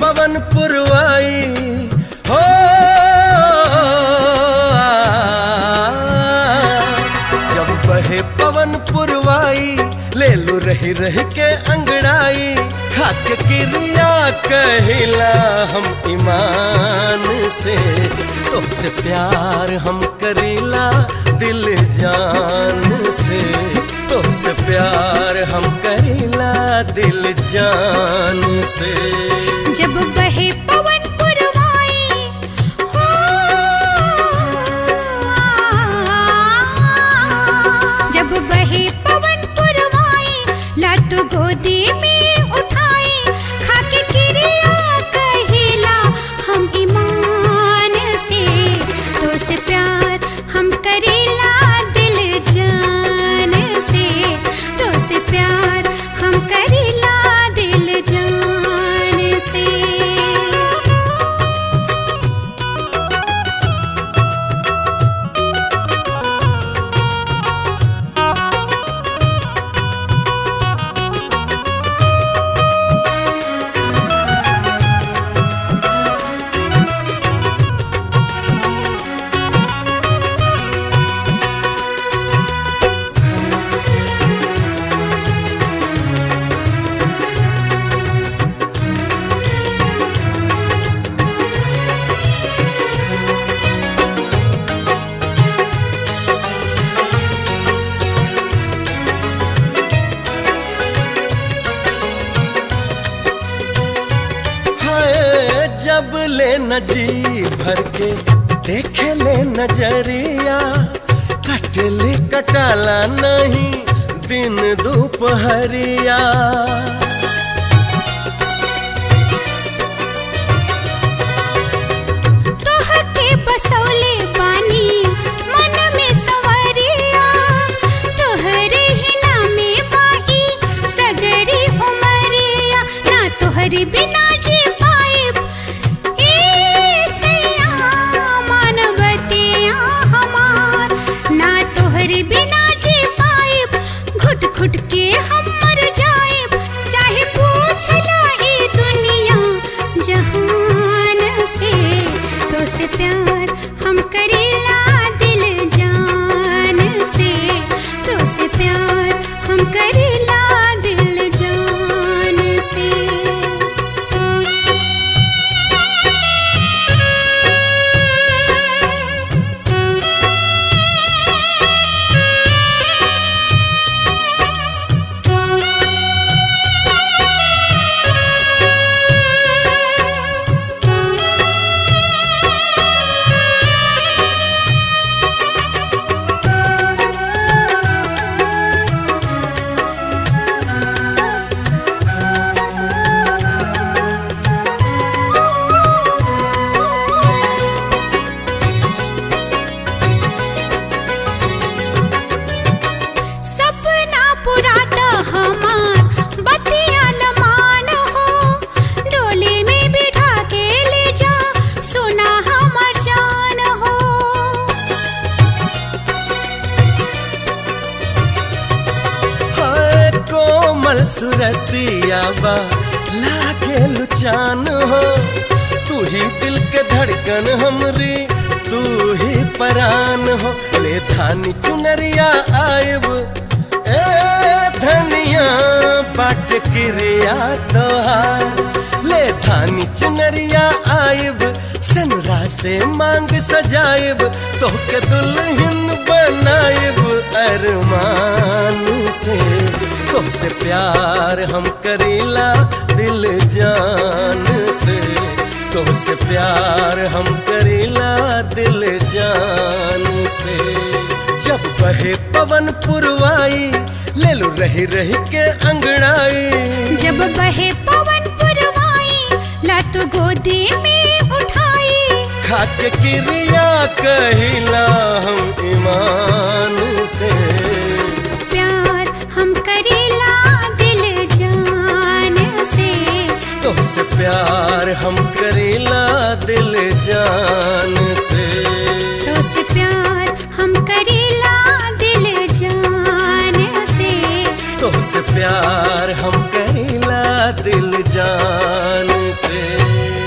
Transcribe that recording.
पवन पुरवाई हो जब बहे पवन पुरवाई ले लू रही रह के अंगड़ाई खाके क्रिया कहिला हम ईमान से तुमसे प्यार हम करीला दिल जान से तुमसे प्यार हम करीला दिल जान से जब बहे पवन पुरवाई हो जब बहे पवन पुरवाई लत गोदी में उठाई खाके क्रिया कहिला हम ईमान से तो से प्यार हम करेला दिल जान से तो से प्यार हम करेला दिल जान से हाय जब ले न जी भर के देखे ले नजरिया कटले कटाला नहीं दिन दोपहरिया तोहके बसौले बानी मन में सवरिया तोहरे ही नामे बाई सगरी उमरिया ना तोहरे बिना जी पाइब ए सैया मानवतिया हमार ना तोहरे बिना जी पाइब घुट घुट के हम मर जाइब चाहे पूछ ला ई दुनिया जहान से तो से प्यार हम करेला दिल जान से तो से प्यार हम करेला दिल जान से सपना पुराता हमार बतिया लमान हो डोली में बिठा के ले जा सुना हमार जान हो हाय कोमल सुरतिया बा लागे लुचान हो तू ही दिल के धड़कन हमरी तू ही परान हो ले धानी चुनरिया आयब ए धनिया बाट क्रिया तोहार ले धानी चुनरिया आयब सनरा से मांग सजायब तोहके दुल्हन बनायब अरमान से तुमसे प्यार हम करीला दिल जान से तुमसे प्यार हम करीला दिल जान से जब बहे पवन पुरवाई ले लो रही रही के अंगड़ाई जब बहे पवन पुरवाई लत गोदी में उठाई खाके क्रिया कहिला हम ईमान से प्यार हम करेला दिल जान से तुमसे प्यार हम करेला दिल जान से तो से प्यार हम करेला दिल जान से तुमसे प्यार हम करेला दिल जान से